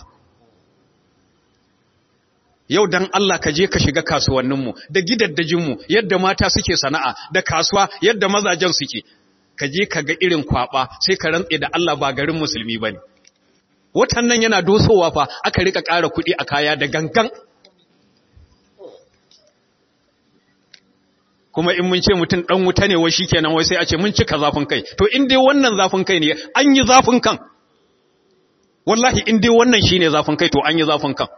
yau dan Allah ka je ka shiga kasuwanninmu da gidaddajinmu yadda mata suke sana'a da kasuwa yadda mazajen suke ka je ka ga irin kwaba sai ka rantse da Allah ba garin musulmi bane watan nan yana dosowa fa aka rika ƙara kuɗi a kaya da gangan kuma in mun ce mutum dan wuta ne wai shikenan wai sai a ce mun cika zafin kai to in dai wannan zafin kai ne an yi zafin kan wallahi in dai wannan shine zafin kai to an yi zafin kan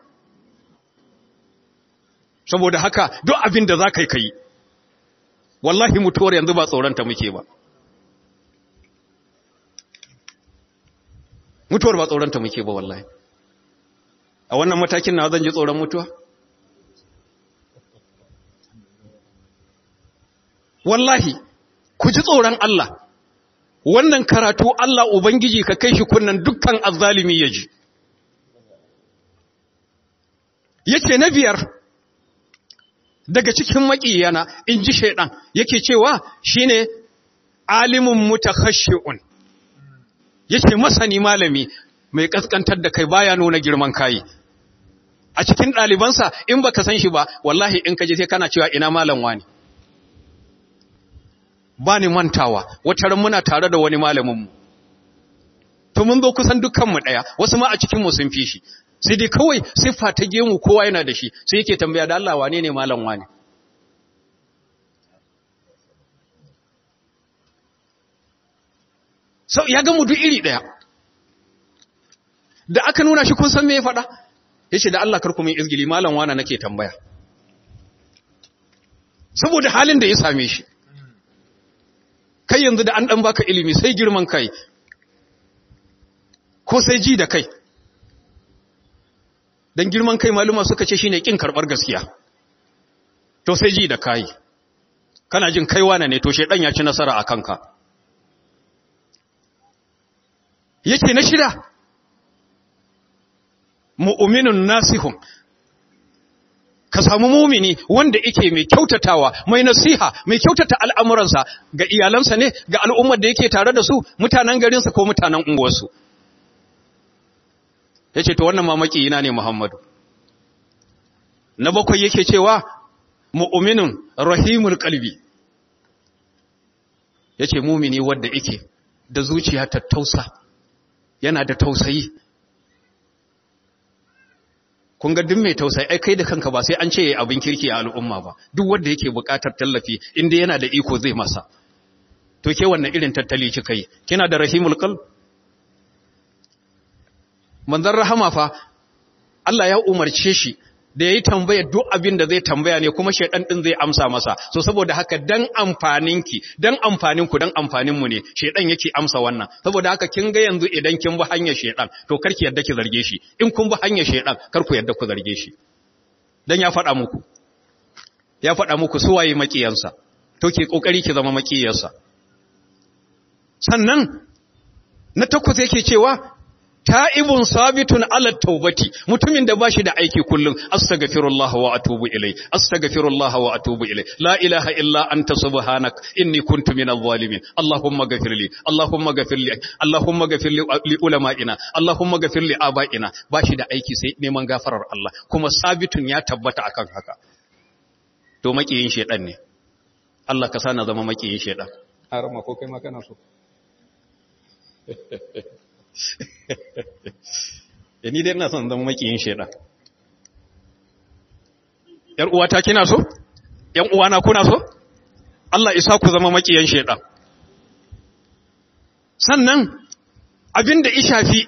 saboda haka duk abin da za ka yi ka yi wallahi mutuwar yanzu ba tsoronta muke ba mutuwar ba tsoronta muke ba wallahi a wannan matakin na zan ji tsoron mutuwa wallahi ku ji tsoron Allah wannan karatu Allah Ubangiji ka kai shi kunnan dukkan azzalimi ya ji yake na biyar daga cikin maƙiyana in ji shaiɗan yake cewa shine alimin mutakhashi'un yake masani malami mai kaskantar da kai baya nuna girman kai a cikin ɗalibansa in baka san shi ba wallahi in ka je sai kana cewa ina malam wani ba ni mantawa wata ran muna tare da wani malaminmu to mun zo kusan dukkanmu ɗaya wasu ma a cikinmu sun fi shi sai dai kawai siffa ta gemu kowa yana da shi sai yake tambaya da Allah wane ne malam wane sau ya ga mu duk iri ɗaya da aka nuna shi kun san me ya faɗa ya ce da Allah karku min izgili malam wane nake tambaya saboda halin da ya same shi kai yanzu da an ɗan baka ilimi sai girman kai ko sai ji da kai don girman kai maluma suka ce shine kin karɓar gaskiya to sai ji da kai kana jin kai wane ne to shedan ya ci nasara a kanka yake na shida mu'minun nasihun ka samu mumini wanda yake mai kyautatawa mai nasiha mai kyautata al'amuransa ga iyalansa ne ga al'ummar da yake tare da su mutanen garinsa ko mutanen unguwarsu ya ce to wannan mamaki yana ne muhammadu na bakwai yake cewa mu'minun rahimul kalbi ya ce mumini wadda yake da zuciya ta tausa yana da tausayi kun ga duk mai tausayi ai kai da kanka ba sai an ce yayi abin kirki a al'umma ba duk wanda yake buƙatar tallafi inda yana da iko zai masa to ke wannan irin tattali kika yi kina da rahimul qalb manzon rahama fa Allah ya umarce shi da yayi tambaya duk abin da zai tambaya ne kuma shedan din zai amsa masa so saboda haka dan amfaninki dan amfaninku dan amfaninmu ne shedan yake amsa wannan saboda haka kin ga yanzu idan kin bi hanyar shedan to karki yadda ki zarge shi in kun bi hanyar shedan kar ku yadda ku zarge shi dan ya faɗa muku ya faɗa muku su waye makiyansa to ki kokari ki zama makiyarsa sannan na takwas yake cewa ta'ibun sabitun ala taubati mutumin da bashi da aiki kullum astaghfirullah wa atubu ilai astaghfirullah wa atubu ilai la ilaha illa anta subhanak inni kuntu minadh zalimin allahumma ghafirli allahumma ghafirli allahumma ghafirli li ulama'ina allahumma ghafirli aba'ina bashi da aiki sai neman gafarar Allah kuma sabitun ya tabbata akan haka to makiyin shedan ne Allah ka sana zama makiyin shedan harama ko kai ma kana so da ni dai ina son zama makiyin shaidan ‘yar uwata kina so? ‘yan uwana kuna so? Allah isa ku zama makiyan shaidan sannan abinda ishafi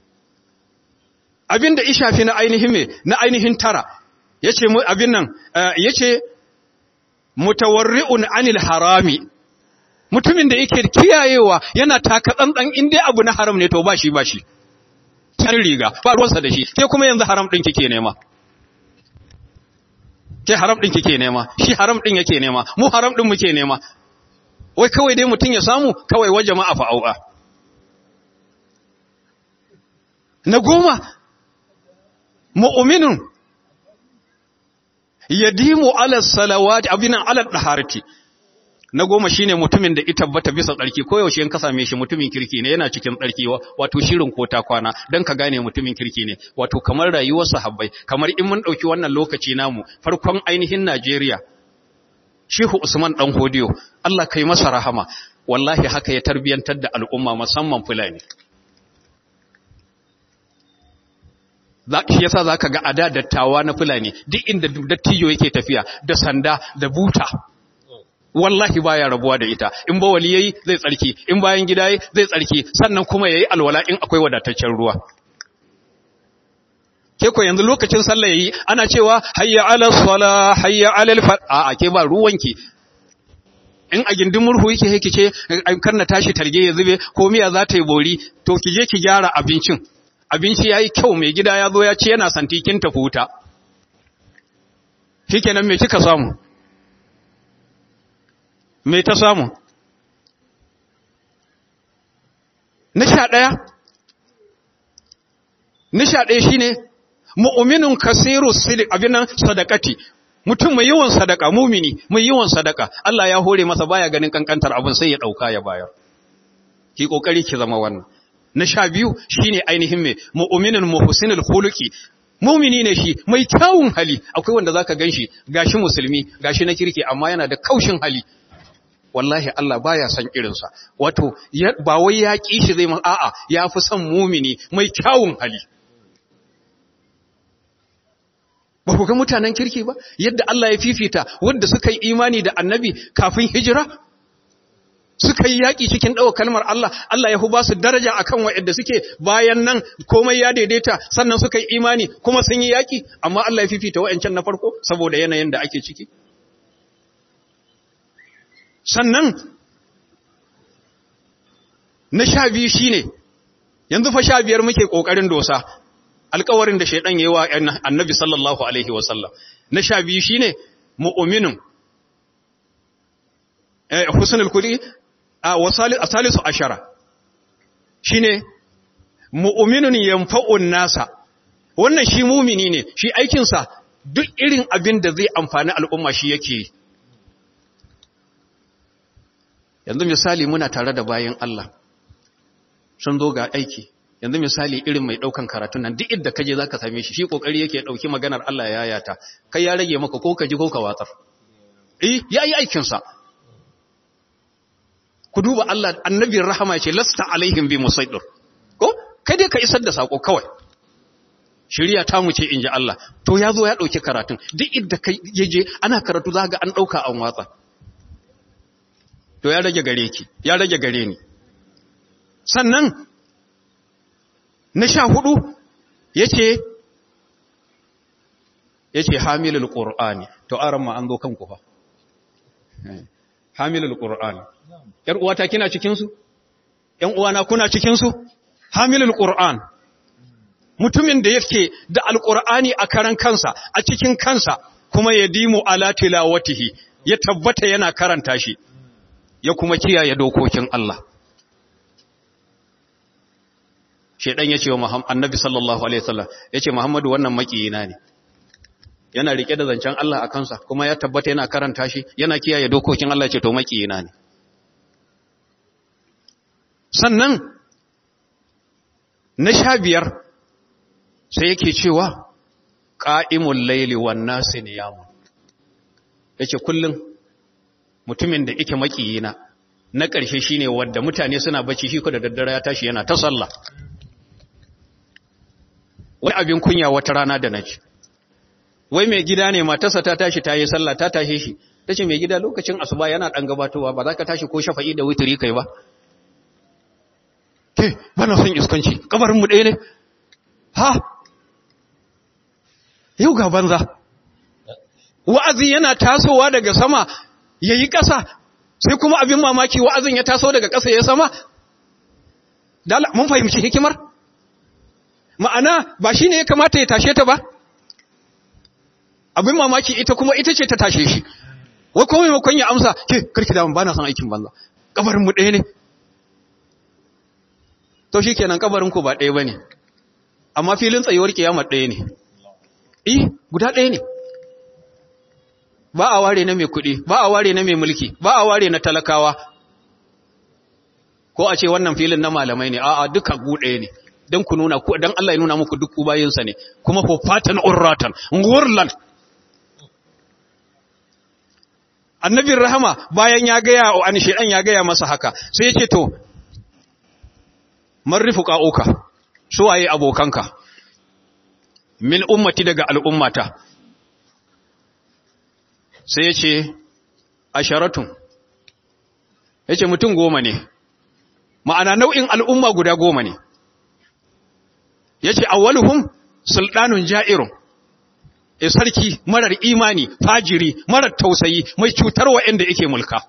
abinda ishafi na ainihin me na ainihin tara yace mu abin nan yace mutawarri'un anil harami mutumin da yake kiyayewa yana taka tsantsan in dai abu na haram ne to ba shi ba shi can riga ba ruwansa da shi ke kuma yanzu haram ɗin kike nema ke haram ɗin kike nema shi haram ɗin yake nema mu haram ɗin muke nema wai kawai dai mutum ya samu kawai wa jama'a fa'au'a na goma mu'minun yadimu ala salawati abinan ala daharati na goma shine mutumin da ita tabbata bisa tsarki ko yaushe in ka same shi mutumin kirki ne yana cikin tsarki wato shirin ko ta kwana dan ka gane mutumin kirki ne wato kamar rayuwar sahabbai kamar in mun dauki wannan lokaci namu farkon ainihin Najeriya Shehu Usman dan Hodiyo Allah kai masa rahama wallahi haka ya tarbiyantar da al'umma musamman Fulani shi yasa zaka ga ada dattawa na Fulani duk inda dattijo yake tafiya da sanda da buta wallahi baya rabuwa da ita in bawali yayi zai tsarki in bayan gida yayi zai tsarki sannan kuma yayi alwala in akwai wadataccen ruwa ke ko yanzu lokacin sallah yayi ana cewa hayya ala sala hayya ala al a a ke ba ruwanki in a gindin murhu yake yake ce kar na tashi targe ya zube ko miya za ta yi bori to ki je ki gyara abincin abinci yayi kyau mai gida ya zo ya ce yana santi kin tafi wuta shikenan me kika samu me ta samu na sha ɗaya na sha ɗaya shi ne mu'uminin kasiru silik abinan sadakati mutum mai yawan sadaka mumini mai yawan sadaka Allah ya hore masa baya ganin kankantar abin sai ya ɗauka ya bayar ki ƙoƙari ki zama wannan na sha biyu shi ne ainihin mai mu'uminin muhsinul khuluqi mumini ne shi mai kyawun hali akwai wanda zaka ganshi gashi musulmi gashi na kirki amma yana da kaushin hali wallahi Allah baya son irinsa wato ba wai ya ƙi shi zai man a'a ya fi son mumini mai kyawun hali ba ku ga mutanen kirki ba yadda Allah ya fifita wanda suka yi imani da annabi kafin hijira suka yi yaƙi cikin ɗaukar kalmar Allah Allah ya hu ba su daraja akan waɗanda suke bayan nan komai ya daidaita sannan suka yi imani kuma sun yi yaƙi amma Allah ya fifita waɗancan na farko saboda yanayin da ake ciki sannan na sha biyu shi ne yanzu fa sha biyar muke ƙoƙarin dosa alkawarin da shaidan ya yi wa annabi sallallahu alaihi wasallam na sha biyu shi ne mu'uminin husnul kuli a salisu ashara shi ne mu'uminin yamfa'un nasa wannan shi mumini ne shi aikinsa duk irin abin da zai amfani al'umma shi yake yi yanzu misali muna tare da bayan Allah sun zo ga aiki yanzu misali irin mai daukan karatun nan duk inda kaje zaka same shi shi kokari yake dauki maganar Allah ya yayata kai ya rage maka ko ka ji ko ka watsar eh yayi aikin sa ku duba Allah annabin rahama ce lasta alaihim bi musaidir ko kai dai ka isar da sako kawai shiriya ta mu ce inji Allah to ya zo ya dauki karatun duk inda kai yaje ana karatu zaka ga an dauka an watsa to ya rage gare ki ya rage gare ni sannan na sha hudu yace yace hamilul qur'ani to aran ma an zo kanku fa hamilul qur'ani yar uwata kina cikin su yan uwana kuna cikin su hamilul qur'an mutumin da yake da alqur'ani a karan kansa a cikin kansa kuma yadimu ala tilawatihi ya tabbata yana karanta shi ya kuma kiyaye dokokin Allah. shedan ya ce wa annabi sallallahu alaihi wasallam ya ce muhammadu wannan makiyina ne yana rike da zancen Allah a kansa kuma ya tabbata yana karanta shi yana kiyaye dokokin Allah ce to makiyina ne sannan na sha biyar sai yake cewa ƙa'imul laili wan nasi niyamun yace kullum mutumin da yake makiyina na ƙarshe shine wanda mutane suna bacci shi ko da daddare ya tashi yana ta sallah wai abin kunya wata rana da naji wai mai gida ne matarsa ta tashi ta yi sallah ta tashe shi ta ce mai gida lokacin asuba yana ɗan gabatowa ba za ka tashi ko shafa'i da wuturi kai ba ke ba na son iskanci kabarinmu ɗaya ne ha yau ga banza wa'azi yana tasowa daga sama ya yi ƙasa sai kuma abin mamaki wa'azin ya taso daga ƙasa ya sama mun fahimci hikimar ma'ana ba shi ne ya kamata ya tashe ta ba abin mamaki ita kuma ita ce ta tashe shi wai kuma maimakon ya amsa ke karki da ba na son aikin banza kabarin mu ɗaya ne to shi kenan kabarin ku ba ɗaya ba ne amma filin tsayuwar kiyamar ɗaya ne eh guda ɗaya ne ba a ware na mai kuɗi ba a ware na mai mulki ba a ware na talakawa ko a ce wannan filin na malamai ne a'a duka gu ɗaya ne don ku nuna ku don Allah ya nuna muku duk bayinsa ne kuma fatan urratan ngurlan annabin rahama bayan ya gaya wa an shedan ya gaya masa haka sai ya ce to marifu ka'uka su waye abokanka min ummati daga al'ummata sai ya ce asharatun ya ce mutum goma ne ma'ana nau'in al'umma guda goma ne ya ce awwaluhum sultanun ja'irun e sarki marar imani fajiri marar tausayi mai cutar wa'anda yake mulka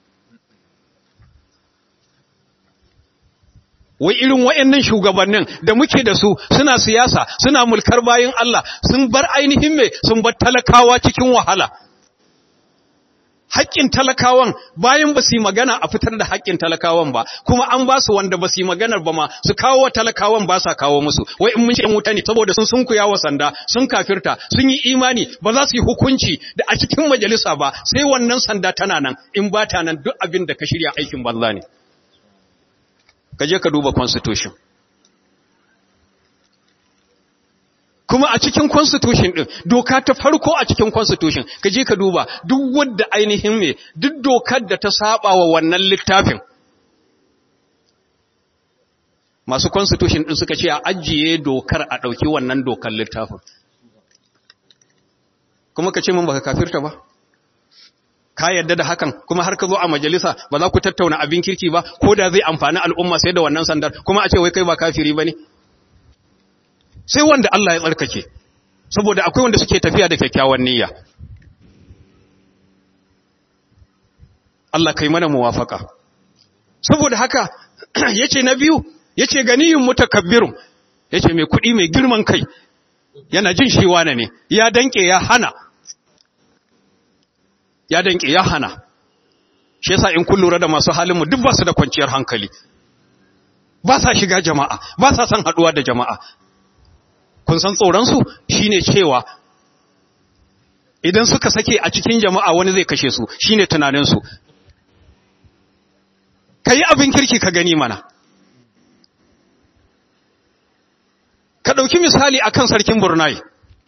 wai irin wa'annan shugabannin da muke da su suna siyasa suna mulkar bayin Allah sun bar ainihin me sun bar talakawa cikin wahala haƙƙin talakawan bayan ba su yi magana a fitar da haƙƙin talakawan ba kuma an ba su wanda ba su yi maganar ba ma su kawo wa talakawan ba sa kawo musu wai in mun ce wuta ne saboda sun sun kuya wa sanda sun kafirta sun yi imani ba za su yi hukunci da a cikin majalisa ba sai wannan sanda tana nan in ba ta nan duk abin da ka shirya aikin banza ne ka je ka duba constitution kuma a cikin constitution din doka ta farko a cikin constitution ka je ka duba duk wanda ainihin me duk dokar da ta saba wa wannan littafin masu constitution din suka ce a ajiye dokar a dauki wannan dokar littafin kuma ka ce mun baka kafirta ba ka yadda da hakan kuma har ka zo a majalisa ba za ku tattauna abin kirki ba ko da zai amfani al'umma sai da wannan sandar kuma a ce wai kai ba kafiri ba ne sai wanda Allah ya tsarkake saboda akwai wanda suke tafiya da kyakkyawan niyya Allah kai mana muwafaka saboda haka yace na biyu yace ganiyun mutakabbirun yace mai kuɗi mai girman kai yana jin shi wane ne ya danke ya hana ya danke ya hana shi yasa in kun lura da masu halin mu duk ba su da kwanciyar hankali ba sa shiga jama'a ba sa son haduwa da jama'a kun san tsoronsu shi ne cewa idan suka sake a cikin jama'a wani zai kashe su shi ne tunaninsu ka yi abin kirki ka gani mana ka ɗauki misali a kan sarkin burnai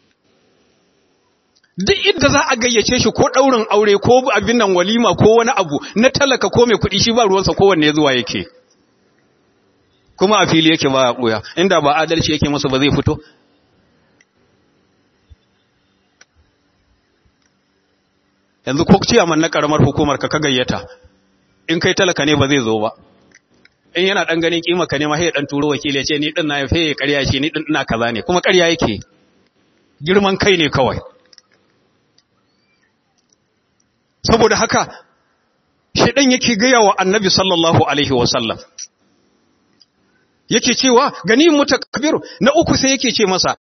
duk inda za a gayyace shi ko ɗaurin aure ko abin nan walima ko wani abu na talaka ko mai kuɗi shi ba ruwansa kowanne zuwa yake kuma a fili yake ba a ɓuya inda ba adalci yake masa ba zai fito yanzu ko ciyaman na karamar hukumar ka ka gayyata in kai talaka ne ba zai zo ba in yana dan ganin kima ka ne ma sai dan turo wakili ya ce ni din na yafe ƙarya ce ni din ina kaza ne kuma ƙarya yake girman kai ne kawai saboda haka shi dan yake gaya wa annabi sallallahu alaihi wasallam yake cewa gani mutakabir na uku sai yake ce masa